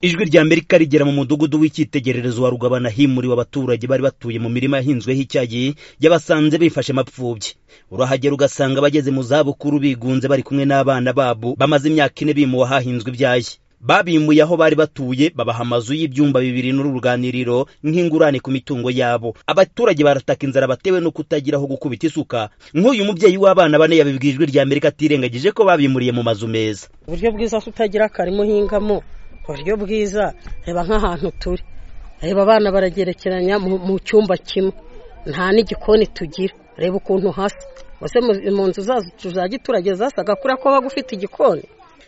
ijwi rya amerika rigera mu mudugudu w'icyitegererezo wa rugabana himuriwe abaturage bari batuye mu mirima yahinzweho icyayi yabasanze bifashe mapfubyi urahagera ugasanga abageze mu zabukuru bigunze bari kumwe n'abana babo bamaze imyaka ine bimuwe ahahinzwe ibyayi babimbuye aho bari batuye babaha amazu y'ibyumba bibiri n'uruganiriro nk'ingurane ku mitungo yabo abaturage barataka inzara batewe no kutagira aho gukubita isuka nk'uyu mubyeyi w'abana bane yabibwiye ijwi rya amerika atirengagije ko babimuriye mu mazu meza uburyo bwiza tutagira akarima uhingamo uburyo bwiza reba nk'ahantu turi reba abana baragerekeranya mu cyumba kimwe nta n'igikoni tugira reba ukuntu hasa mbese mu nzu zacu za giturage zasaga kuriya ko baba ufite igikoni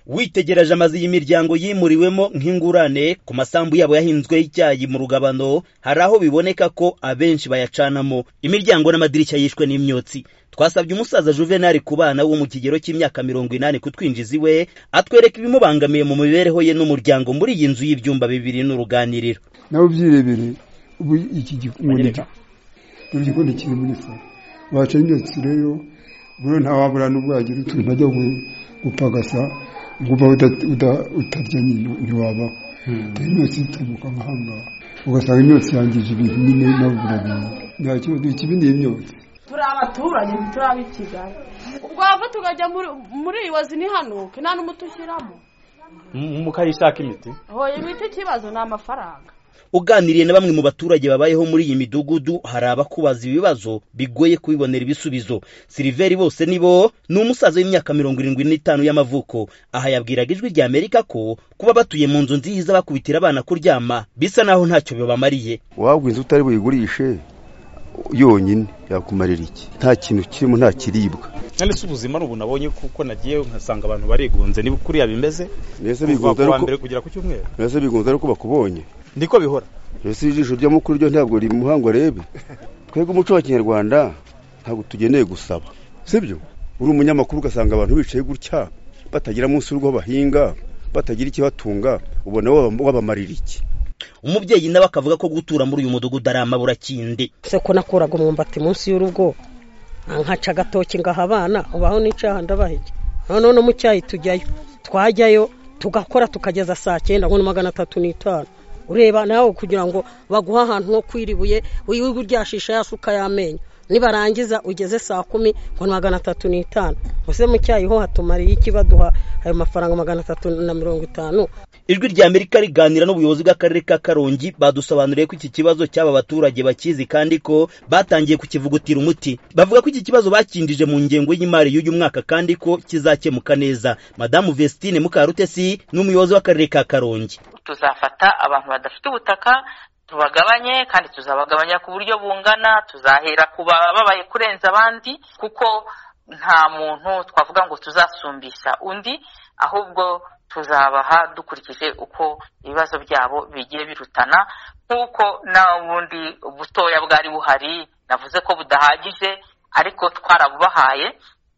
witegereje amazu y'imiryango yimuriwemo nk'ingurane ku masambu yabo yahinzweho icyayi mu rugabano hari aho biboneka ko abenshi bayacanamo imiryango n'amadirishya yishwe n'imyotsi twasabye umusaza juvenali ku bana wo mu kigero cy'imyaka mirongo inani kutwinjiza iwe atwereka ibimubangamiye mu mibereho ye n'umuryango muri iyi nzu y'ibyumba bibiri n'uruganiriro nawe ubyirebere ubu iki gikoni igikoni kiri muri salo waca imyotsi rero buriya ntawabura n'ubwo wagira utuntu ajya gupagasa ukumva utarya ntiwabaho dore imyotsi ituruka nk'aha ngaha ugasanga imyotsi yangije ibintu nyine nawe urabintu nta kibazo ikibi ni imyotsi turi abaturage turi ab'i kigali ubwo hava tukajya muri iyi wazi ni hano nta n'umuti ushyiramo mukayishaka imiti hoya imiti ikibazo ni amafaranga uganiriye na bamwe mu baturage babayeho muri iyi midugudu hari abakubaza ibibazo bigoye kubibonera ibisubizo siliveri bose nibo ni umusaza w'imyaka mirongo irindwi n'itanu y'amavuko aha yabwiraga ijwi rya amerika ko kuba batuye mu nzu nziza bakubitira abana kuryama bisa naho ntacyo bibamariye waba inzu utari buyigurishe yonyine yakumarira iki nta kintu kirimo nta kiribwa kandi si ubuzima ni ubu nabonye kuko nagiye nkasanga abantu barigunze niba kuriya bimeze mbese bigunze kuva mbere kugera ku cyumweru mbese bigunze ari uko bakubonye niko bihora mbese ijisho ryo mukuru ryo ntabwo riri muhango arebe twebwe umuco wa kinyarwanda ntabwo tugeneye gusaba sibyo uri umunyamakuru ugasanga abantu bicaye gutya batagira munsi y'urugo bahinga batagira ikibatunga ubona wabamarira iki umubyeyi nawe akavuga ko gutura muri uyu mudugudu ari amaburakindi se ko nakuraga umwumbati munsi y'urugo nkaca agatoki ngaha abana ubaho n'icyaha ndabahege noneho no mu cyayi tujyayo twajyayo tugakora tukageza saa cyenda nko magana atatu n'itanu ureba nawe kugira ngo baguhe ahantu ho kwiribuye wirirwe uryashisha ya suka y'amenyo nibarangiza ugeze saa kumi ngo ni magana atatu n'itanu mbese mu cyayi ho hatumariye iki baduha ayo mafaranga magana atatu na mirongo itanu ijwi rya amerika riganira n'ubuyobozi bw'akarere ka karongi badusobanuriye ko iki kibazo cy'aba baturage bakizi kandi ko batangiye kukivugutira umuti bavuga ko iki kibazo bakindije mu ngengo y'imari y'uyu mwaka kandi ko kizakemuka neza madamu vestine mukarutesi ni umuyobozi w'akarere ka karongi tuzafata abantu badafite ubutaka tubagabanye kandi tuzabagabanya ku buryo bungana tuzahera ku babaye kurenza abandi kuko nta muntu twavuga ngo tuzasumbisha undi ahubwo tuzabaha dukurikije uko ibibazo byabo bigiye birutana nk'uko n'ubundi butoya bwari buhari navuze ko budahagije ariko twarabubahaye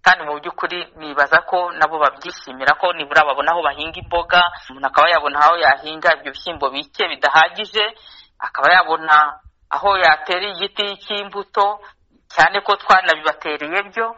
kandi mu by'ukuri nibaza ko nabo babyishimira ko nibura babona aho bahinga imboga umuntu akaba yabona aho yahinga ibyo bishyimbo bike bidahagije akaba yabona aho yatera igiti cy'imbuto cyane ko twanabibatereye byo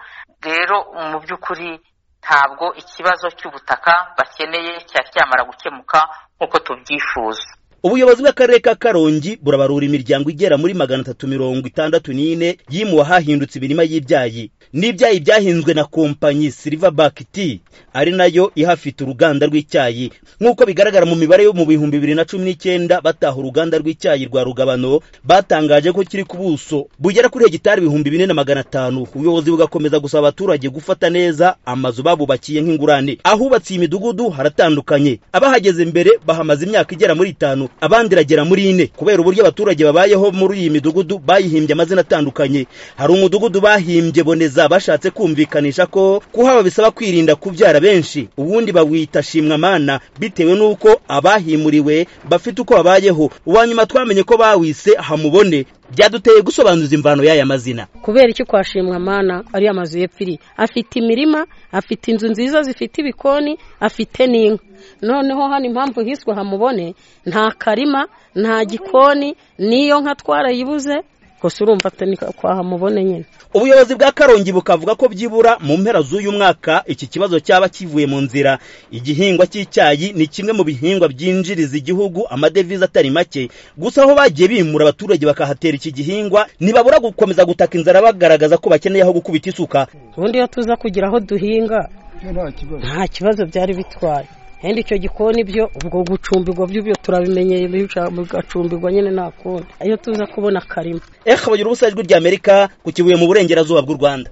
rero mu by'ukuri ntabwo ikibazo cy'ubutaka bakeneye cyari cyamara gukemuka nk'uko tubyifuza ubuyobozi bw'akarere ka karongi burabarura imiryango igera muri magana atatu mirongo itandatu n'ine yimuwe ahahindutse imirima y'ibyayi n'ibyayi byahinzwe na kompanyi silverback tea ari nayo ihafite uruganda rw'icyayi nk'uko bigaragara mu mibare yo mu bihumbi bibiri na cumi n'icyenda bataha uruganda rw'icyayi rwa rugabano batangaje ko kiri ku buso bugera kuri hegitari ibihumbi bine na magana atanu ubuyobozi bugakomeza gusaba abaturage gufata neza amazu babubakiye nk'ingurane ahubatse iyi midugudu haratandukanye abahageze mbere bahamaze imyaka igera muri itanu abandi iragera muri ine kubera uburyo abaturage babayeho muri iyi midugudu bayihimbye amazina atandukanye hari umudugudu bahimbye boneza bashatse kumvikanisha ko kuhaba bisaba kwirinda kubyara benshi ubundi bawita shimwamana bitewe n'uko abahimuriwe bafite uko babayeho uwa nyuma twamenye ko bawise hamubone byaduteye gusobanuza imvano y'aya mazina kubera iki kwashimwa amana ari amazu y'epfiri afite imirima afite inzu nziza zifite ibikoni afite n'inka noneho hano impamvu hiswe hamubone nta karima nta gikoni n'iyo nka twarayibuze gusa urumva atari kwahamubone nyine ubuyobozi bwa karongi bukavuga ko byibura mu mpera z'uyu mwaka iki kibazo cyaba kivuye mu nzira igihingwa cy'icyayi ni kimwe mu bihingwa byinjiriza igihugu amadevize atari make gusa aho bagiye bimura abaturage bakahatera iki gihingwa ntibabura gukomeza gutaka inzara bagaragaza ko bakeneye aho gukubita isuka ubundi iyo tuza kugira aho duhinga Ibyo nta kibazo nta kibazo byari bitwaye wenda icyo gikoni byo ubwo gucumbirwa byo byo turabimenyeye bigacumbirwa nyine nta kundi iyo tuza kubona akarima ehe bagira ubusa ijwi ry'amerika ku kibuye mu burengerazuba bw'u rwanda